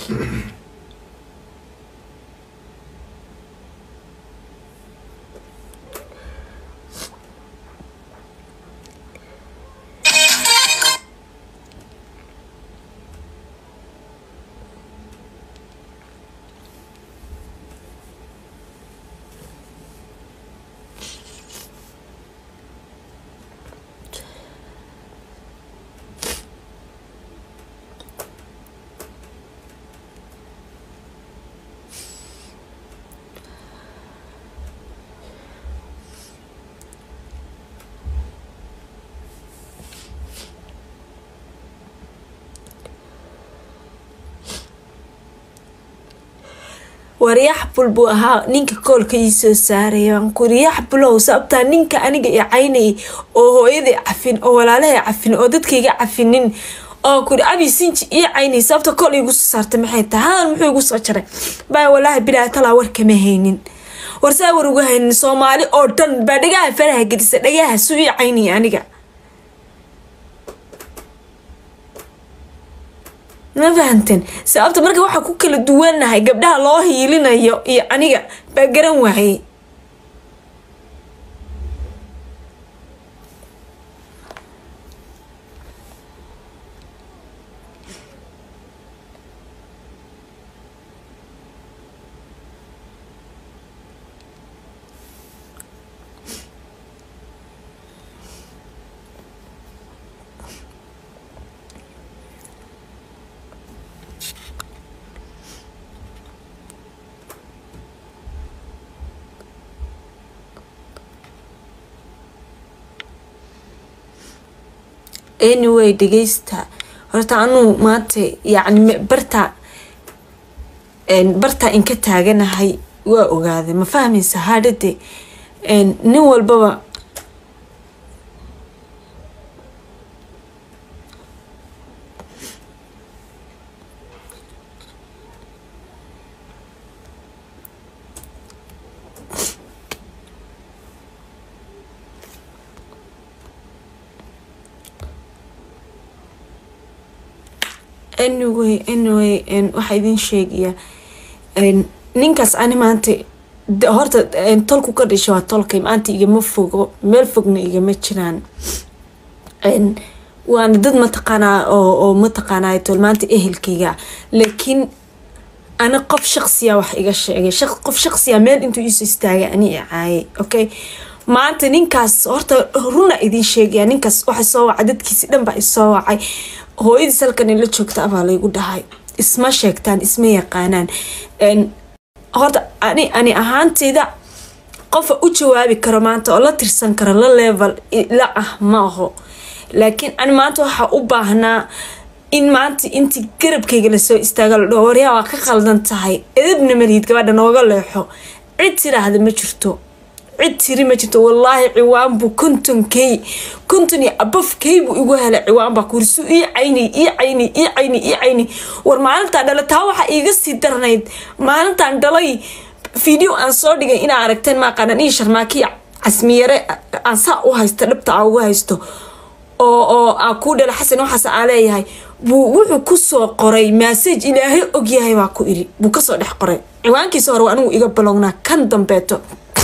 waryax bul buu ahaa ninka koolka ii soo saaraya waan kuri yax bulow sababtaa ninka aniga i caynayay oo hooyaday cafin oo walaalahay cafin oo dadkayga cafinin oo kuri abi sinji ii caynay sababta kool iigu soo saartay maxay tahay hadan muxuu igu soo jaray baa walaahi bilaa talaa war kama haynin warsaa war uga haynin soomaali oo dhan baa dhagaha faraha gedisa dhagaha suu ii caynayay aniga ma fahanteen sababta marka waxaa ku kala duwanahay gabdhaha loo hiilinayo iyo aniga baa garan waayey anyway dhegeysta horta anuu maanta yacni barta bartaa inka taaganahay waa ogaaday ma fahmaysa haadhade nin walbaba anyway anyway waxaa idin sheegaya ninkaas ani maanta horta tolku ka dhashay waa tolkay maanta igama fogo meel fogna igama jiraan waana dad mataqaanaa oo mataqaanaa tol maanta ehelkayga laakiin ana qof shaqsiya wax iga sheegay qof shaqsiya meel intuu iisoo istaagay ani i caayay okay maanta ninkaas horta runa idin sheegaya ninkaas waxa soo wacay dadkiisi dhan baa isoo wacay hooyadiis halkan ila joogta abaa laygu dhahay isma sheegtaan isma yaqaanaan horta ani ani ahaantayda qofa u jawaabi karo maanta oo la tirsan karo la level la ah ma aho laakiin ani maanta waxaa u baahnaa in maanta intii garabkayga lasoo istaaga la dhaho waryaa waa ka qaldan tahay edabna malihid gabadha nooga leexo cid tiraahda ma jirto cid tiri ma jirto wallaahi ciwaan buu kontonkey konton iyo abafkey buu igu helay ciwaan baa kurisu ii caynay ii caynay ii caynay ii caynay war maalintaan dhalay taa waxaa iiga sii darnayd maalintaan dhalay video aan soo dhigay inaa aragteen maaqaanan ii sharmaakiya casmiyare aan saa u haysto dhabta aa ugu haysto oo oo aa kuu dhala xasan waxaas aa leeyahay buu wuxuu kusoo qoray massage ilaahay ogyahay baa ku iri buu kasoo dhex qoray ciwaankiisa hore waa anigu iga balownaa kan dambeeto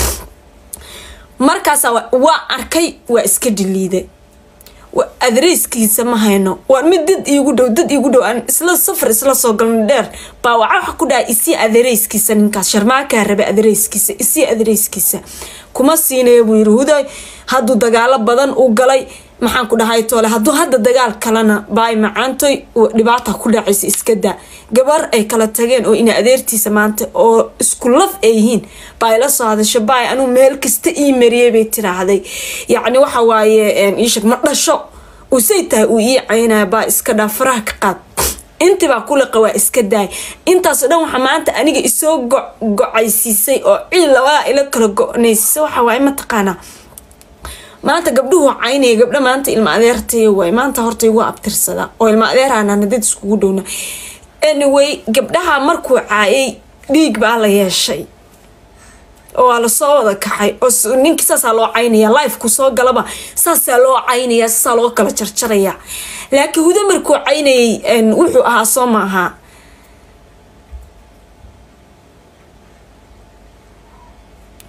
markaasa waa arkay waa iska dhiliiday adreyskiisa ma hayno waa mid dad iigu dhow dad iigu dhow aan isla safar isla soo galno dheer baa waxa waxa ku dhahay isii adareyskiisa ninkaas sharmaakaa raba adareyskiisa isii adareyskiisa kuma siinaya buu yiri huday hadduu dagaalo badan u galay maxaan ku dhahay toole hadduu hadda dagaal kalena baay macaantoy dhibaata ku dhacaysa iska daa gabar ay kala tageen oo ina adeertiisa maanta oo isku laf ay yihiin baa ila soo hadasho baay anuu meel kasta ii mariyay bay tiraahday yacni waxa waaye iishag ma dhasho usay tahay uu ii caynaya baa iska dhaa faraha ka qaad intibaa kuliqa waa iska daay intaasoo dhan waxaa maanta aniga isoo go-gocaysiisay oo ciil labaa ila kala go-naysisa waxa waaye mataqaanaa maanta gabdhuhu caynaya gabdha maanta ilma adeertay waay maanta horta igu abtirsada oo ilma adeeraanana dad iskugu dhowna anyway gabdhaha markuu caayay dhiig baa la yeeshay oo waa lasoo wada kaxay oo ninki saasaa loo caynaya lifeku soo galaba saasaa loo caynaya saasaa loo kala jarjaraya laakiin huda markuu caynayay wuxuu ahaa soo maaha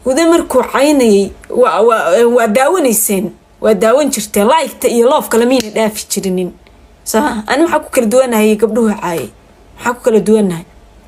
hude markuu caynayay waa waa waa daawanayseen waa daawan jirteen liketa iyo loofka lamiyna dhaafi jirinin soo ani maxaa ku kala duwanahay gabdhuhu caayay maxaa ku kala duwanahay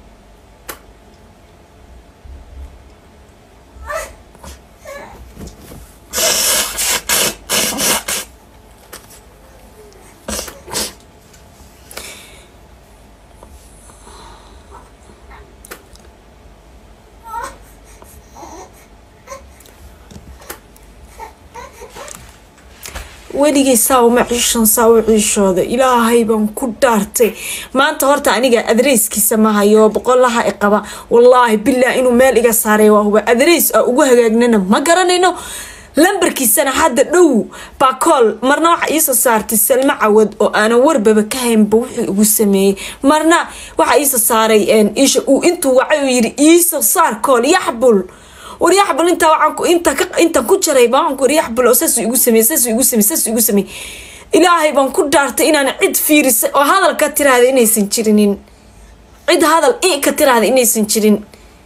weligay saa uma ciishan saa u ciishooda ilaahay baan ku dhaartay maanta horta aniga adreyskiisa ma hayo boqolaha i qaba wallaahi bilaa inuu meel iga saaray waa huba adreys a ugu hagaagnana ma garanayno lambarkiisana hadda dhow baakool marna waxa iisoo saartay salmo cawad oo aanan warbaba ka haynba wuxuu igu sameeyey marna waxa iisoo saaray isha uu intuu wacay uu yidhi iisoo saar kool yaxbul waryaxbul intaa waxaan inta ka intaan ku jaray baan waxaan ku waryaxbul oo saasuu igu sameeyey saasuu igu sameeyey saasuu igu sameeyey ilaahay baan ku dhaartay inaan cid fiirisay oo hadal ka tiraahda inaysan jirinin cid hadal i ka tiraahda inaysan jirin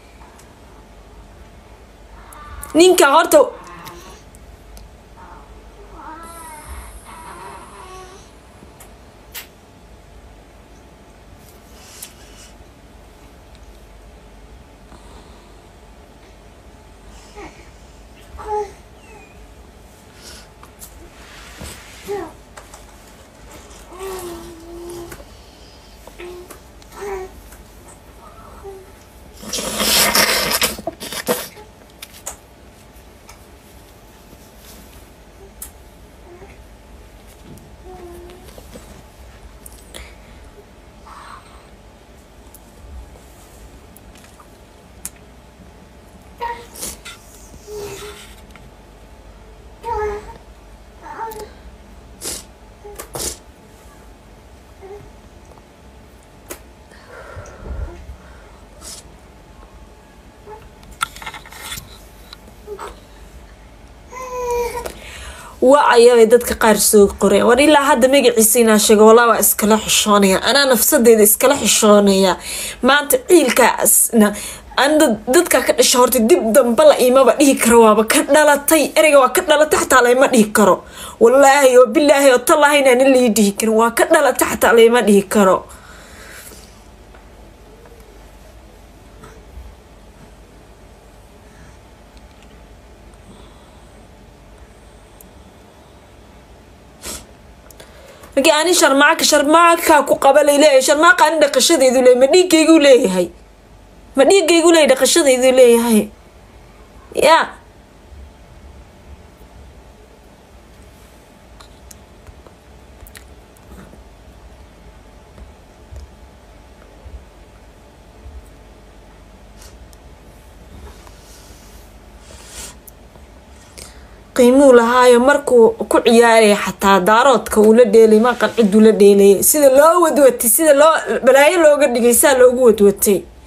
ninka horta waa ayabay dadka qaar soo qoreen war ilaa hadda magaciisa inaa sheego walaa waa iskala xishoonaya anaa nafsadeeda iskala xishoonaya maanta ciilkaasna ana dadka ka dhasha horta dib damba la imaba dhihi karo waaba ka dhalatay ereyga waa ka dhalatay xataa layma dhihi karo wallaahi oo bilaahi oo tallaahi inaana lii dhihi karin waa ka dhalatay xataa layma dhihi karo markii ani sharmaaka sharmaakaa ku qaba layleeyahay sharmaaka ani dhaqashadeedu leeyahay ma dhiigaygu leeyahay ma dhiigaygu leeyahay dhaqashadaydu leeyahay ya qiimuu lahaayo markuu ku ciyaaraya xataa daaroodka uu la dheelay maqan ciduu la dheelayay sida loo wadwatay sida loo balaayo looga dhigay saa loogu wadwatay